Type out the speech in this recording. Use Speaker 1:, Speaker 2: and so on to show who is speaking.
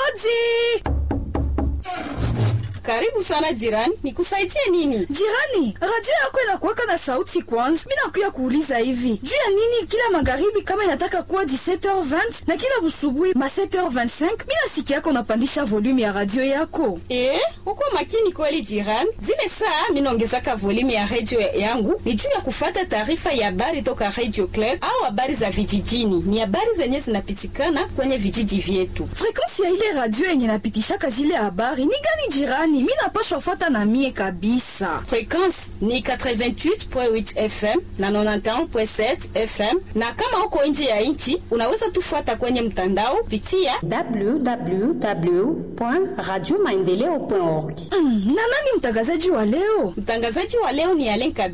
Speaker 1: Hodi!
Speaker 2: Karibu sana jirani, nikusaidie nini?
Speaker 1: Jirani, radio yako inakuwaka na sauti kwanza. Mimi nakuya kuuliza hivi. Juu ya nini kila magharibi kama inataka kuwa 17h20 na kila busubuhi ma 7h25, mimi nasikia yako unapandisha volume ya radio yako.
Speaker 2: Eh, uko makini kweli jirani. Zile saa mimi naongezaka volume ya radio yangu ni juu ya kufata taarifa ya habari toka Radio Club au habari za vijijini. Ni habari zenye zinapitikana kwenye vijiji vyetu.
Speaker 1: Frequency ya ile radio yenye napitishaka zile habari ni gani jirani? Mimi napashwa fuata na mie kabisa.
Speaker 2: Frequency ni 88.8 FM na 91.7 FM, na kama uko nje ya nchi unaweza tufuata kwenye mtandao pitia
Speaker 3: www.radiomaendeleo.org.
Speaker 1: Mm, na nani mtangazaji wa leo?
Speaker 2: Mtangazaji wa leo ni Alen Kabika.